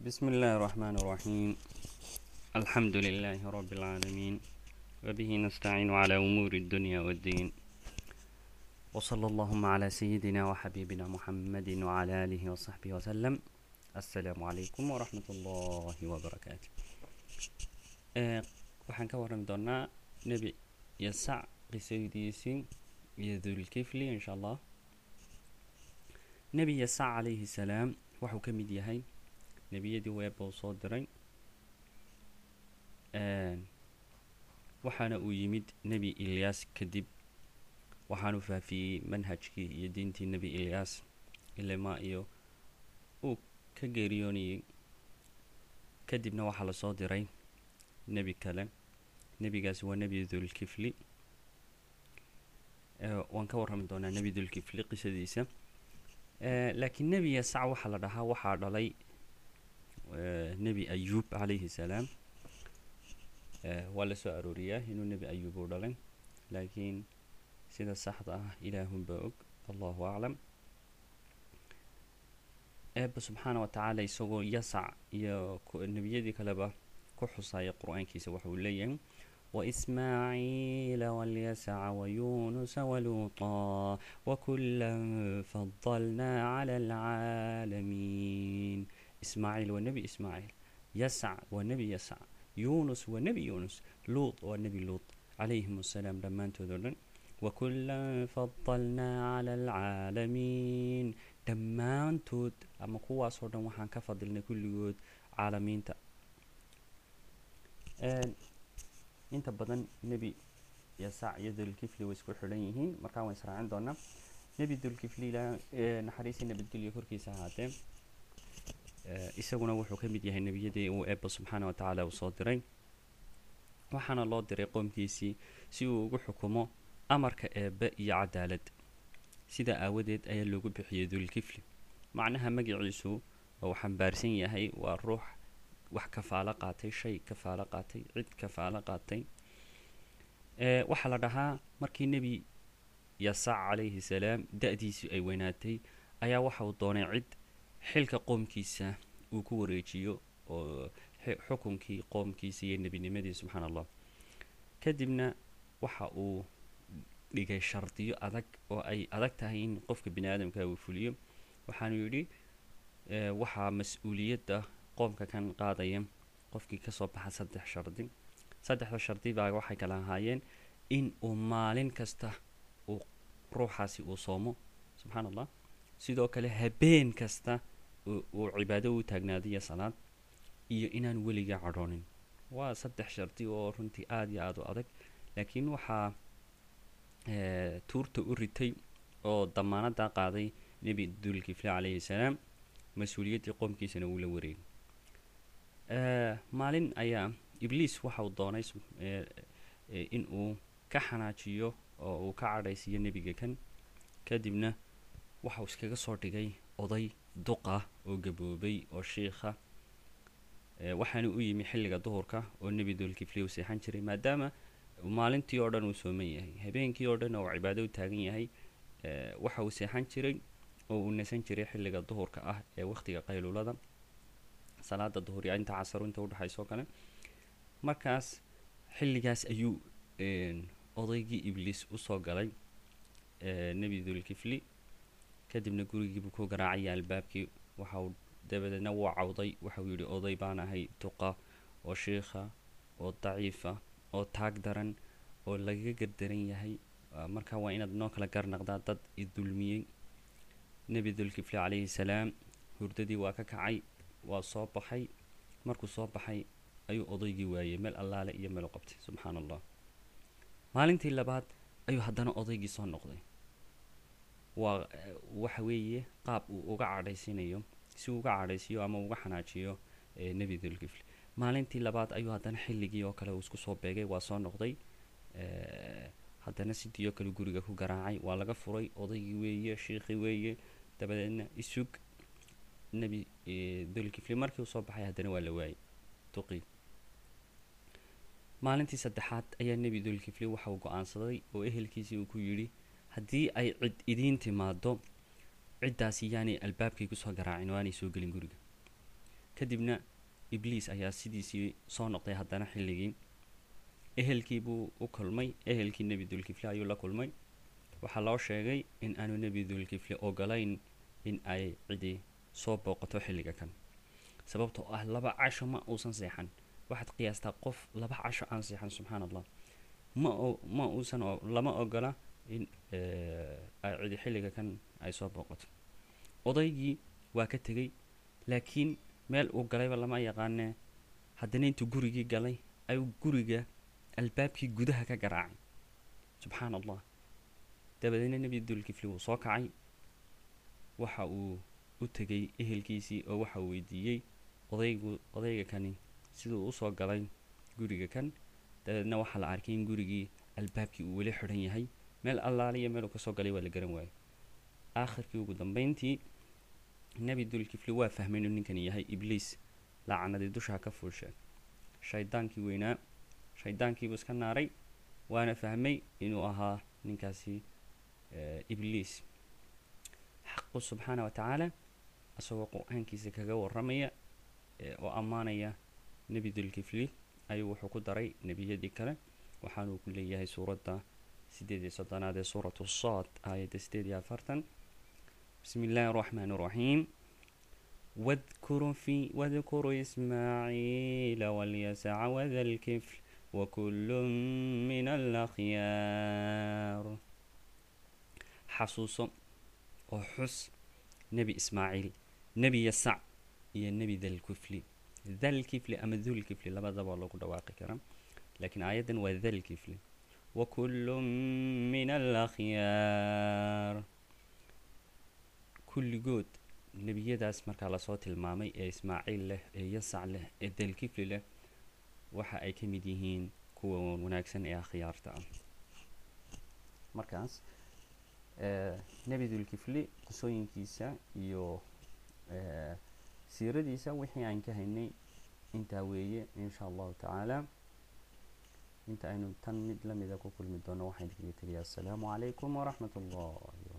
بسم الله الرحمن الرحيم الحمد لله رب العالمين وبه نستعين على أمور الدنيا والدين وصلى اللهم على سيدنا وحبيبنا محمد وعلى آله وصحبه وسلم السلام عليكم ورحمة الله وبركاته آه، waxaan ka warrami doonaa nebi yasac qisadiisii iyo dulkifli insha allah nebi yasac calayhi salaam wuxuu ka mid yahay nebiyadii weeba uu soo diray waxaana uu yimid nebi ilyaas kadib waxaanu faafiyey manhajkii iyo diintii nebi ilyaas ilama iyo uu ka geeriyoonayay kadibna waxaa lasoo diray nebi kale nebigaasi waa nebi dulkifli waan ka warrami doonaa nebi dulkifli qisadiisa laakiin nebi yasac waxaa la dhahaa waxaa dhalay nebi ayuub calayhi salaam waa la soo arooriyaa inuu nebi ayuub uu dhalay laakiin sida saxda ah ilaahunbaa og allahu aclam eeba subxaana wa tacaala isagoo yasac iyo nebiyadii kaleba ku xusaya qur-aankiisa waxa uu leeyahay وإسماعيل واليسع ويونس ولوطا وكلا فضلنا على العالمين إسماعيل والنبي إسماعيل يسع والنبي يسع يونس والنبي يونس لوط والنبي لوط عليهم السلام لما انتظرن وكلا فضلنا على العالمين dhammaantood ama kuwaasoo dhan waxaan ka fadilnay kulligood caalamiinta inta badan nebi yasac iyo dulkifli way isku xidhan yihiin markaa waan israacin doonaa nebi dulkifli ilaa naxariisii nabadgelyo korkiisa ahaatee isaguna wuxuu ka mid yahay nebiyadii uu eeba subxaana wa tacaala uu soo diray waxaana loo diray qoomkiisii si uu ugu xukumo amarka eebe iyo cadaalad sidaa aawadeed ayaa loogu bixiyey dulkifli macnaha magaciisu uu xambaarsan yahay waa ruux wax kafaalo qaatay shay kafaalo qaatay cid kafaalo qaatay waxaa la dhahaa markii nebi yasac calayhi salaam da-diisu ay weynaatay ayaa waxa uu doonay cid xilka qoomkiisa uu ku wareejiyo oo xukunkii qoomkiisa iyo nebinimadii subxaana allah kadibna waxa uu dhigay shardiyo adag oo ay adag tahay in qofka bini aadamka uu fuliyo waxaanu yidhi waxaa mas-uuliyadda qoomka kan qaadaya qofkii kasoo baxa saddex shardi saddexda shardi baa waxay kala ahaayeen in uu maalin kasta uu ruuxaasi uu soomo subxaana allah sidoo kale habeen kasta uu cibaado u taagnaado iyo salaad iyo inaan weliga cadhoonin waa saddex shardi oo runtii aada iyo aada u adag laakiin waxaa tuurta u ritay oo damaanada qaaday nebi dulkifle calayhi salaam mas-uuliyaddii qoomkiisana uu la wareegay maalin ayaa ibliis waxa uu doonay in uu ka xanaajiyo oo uu ka cadhaysiiyo nebiga kan kadibna waxauu iskaga soo dhigay oday duqa oo gaboobay oo shiikha waxaana u yimi xilliga duhurka oo nebi dulkifli uu seexan jiray maadaama maalintii oo dhan uu sooman yahay habeenkii oo dhan oo cibaado u taagan yahay waxa uu seexan jiray oo uu nasan jiray xilliga duhurka ah ee wakhtiga qayluulada salaada duhur iyo inta casaro inta udhexayso kale markaas xilligaas ayuu odaygii ibliis usoo galay nebi dulkifli kadibna gurigiibuu ku garaacaya albaabkii waxauu dabadeedna wuu cawday waxauu yidhi oday baan ahay duqa oo shiikha oo daciifa oo taag daran oo lagaga gardaran yahay marka waa inaad noo kala garnaqdaa dad i dulmiyey nebi dulkifli calayhi salaam hurdadii waa ka kacay waa soo baxay markuu soo baxay ayuu odaygii waayey meel allaale iyo meel u qabtay subxaana allah maalintii labaad ayuu haddana odaygii soo noqday waa waxa weeye qaab uu uga cadhaysinayo si uu uga cadhaysiiyo ama uga xanaajiyo nebi dulkifli maalintii labaad ayuu haddana xilligii oo kale uu isku soo beegay waa soo noqday haddana sidii oo kale guriga ku garaacay waa laga furay odaygii weeye shiikhi weeye dabadeedna isug nebi dulkifli markii uu soo baxay haddana waa la waayay duqii maalintii saddexaad ayaa nebi dulkifli waxa uu go-aansaday oo ehelkiisii uu ku yidhi haddii ay cid idiin timaado ciddaasi yaanay albaabkay kusoo garaacin oo aanay soo gelin guriga kadibna ibliis ayaa sidiisii soo noqday haddana xilligii ehelkii buu u kulmay ehelkii nebi dulkifle ayuu la kulmay waxaa loo sheegay in aanu nebi dulkifle ogolayn in ay cidi soo booqato xilliga kan sababtoo ah laba casho ma uusan seexan waxaad qiyaastaa qof laba casho aan seexan subxaan allah ma ma uusan lama ogola in ay cidi xilliga kan ay soo booqato odaygii waa ka tegey laakiin meel uu galayba lama yaqaanee haddana intuu gurigii galay ayuu guriga albaabkii gudaha ka garaacay subxaan allah dabadeedna nebi dulkifli wuu soo kacay waxa uu u tegay ehelkiisii oo waxa uu weydiiyey odaygu odayga kani siduu usoo galay guriga kan dabeedna waxaa la arkay in gurigii albaabkii uu weli xidhan yahay meel allaaliya meel uu kasoo galay waa la garan waayay aakhirkii ugu dambeyntii nebi dulkifli waa fahmay inuu ninkani yahay ibliis lacanadii dushaa ka fuusha shaydaankii weynaa shaydaankiibuu iska naaray waana fahmay inuu ahaa ninkaasi ibliis xaqu subxaana wa tacaala isagoo qur-aankiisa kaga waramaya oo ammaanaya nebi dulkifli ayuu wuxuu ku daray nebiyadii kale waxaanuu ku leeyahay suuradda sideed iyo soddonaad ee suuratu saad aayadda sideed iyo afartan bismi illaahi araxmaan araxiim واذكر في واذكر إسماعيل واليسع وذا الكفل وكل من الأخيار حصوص وحس نبي إسماعيل نبي يسع يا نبي ذا الكفل ذا الكفل أما ذو الكفل لما ذا والله كده واقع كرام لكن آية وذا الكفل وكل من الأخيار كل جود nebiyadaas markaa lasoo tilmaamay ee ismaaciil leh ee yasac leh ee dalkifli leh waxa ay ka mid yihiin kuwa wanaagsan ee akhyaarta ah markaas nebi dulkifli qisooyinkiisa iyo siiradiisa wixii aan ka haynay intaa weeye insha allahu tacaala inta aynu tan mid lamida ku kulmi doono waxaan idinkaga tegayaa assalaamu calaykum waraxmat ullahi